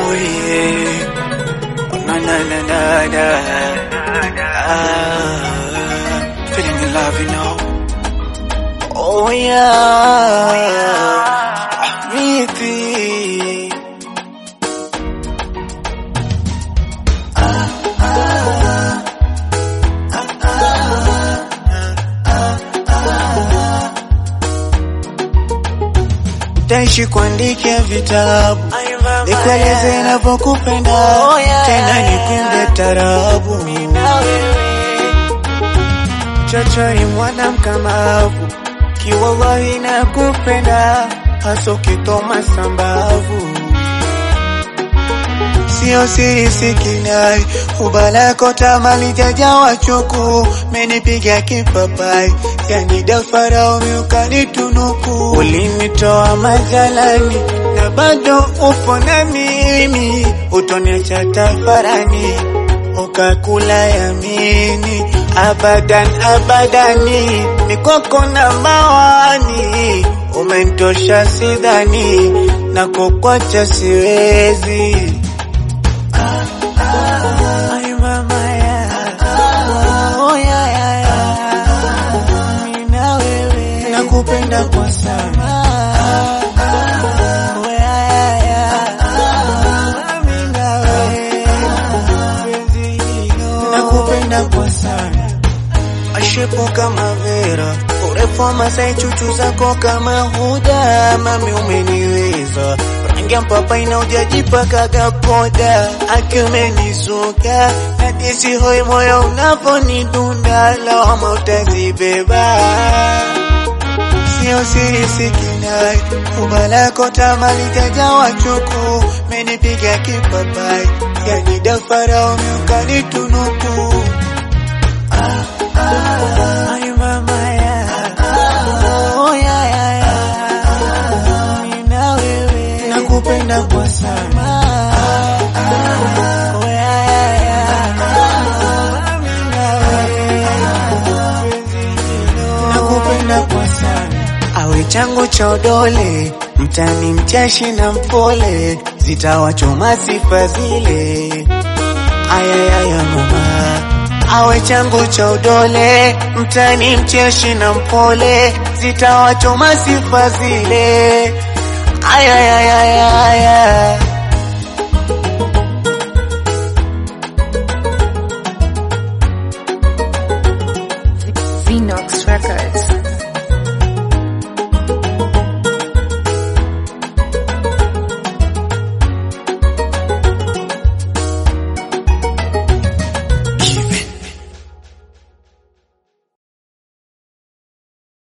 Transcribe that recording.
Oh yeah. Na na na na na. Ah, feeling the love, you know. Oh yeah. Vipi? Taishi kuandikia vitabu nikueleze navyokupenda tena nipinde tarabu chochori mwana mkamavu kiwallahi nakupenda hasa ukitoma sambavu sio siri sikinai ubalako tamali jajawa chuku menipiga kipapai yani dafarao miukanitunuku ulinitoa majalani na bado upo na mimi utoniacha tafarani ukakula yamini abadan abadani mikoko na mawani umentosha sidhani na kukwacha siwezi Ay, mama, ya. Oh, ya, ya, ya. Mimi na wewe. nakupenda kwa sana Oh, ya, ya, ya. Mimi na wewe. Penzi hilo. nakupenda kwa sana ashepo kama Vera, urefu wa Masai, chuchu zako kama huda, mami umeniweza rangi ya mpapai na ujajipakaga poda, aki umenizuka na disi hoi, moyo unaponidunda, lawama utazibeba sio siri sikinai ubalako tamali jajawa chuku menipiga kipapai yani dafarao miukanitunuku Ay, mama, ya. Oh, ya, ya, ya. Mimi na wewe. nakupenda kwa sana Oh, ya, ya, ya. Mimi na wewe. nakupenda kwa sana awe changu cha udole mtani mchashi na mpole zitawachoma sifa zile ayayaya mama awe changu cha udole mtani mcheshi na mpole zitawachoma sifa zile ayayaya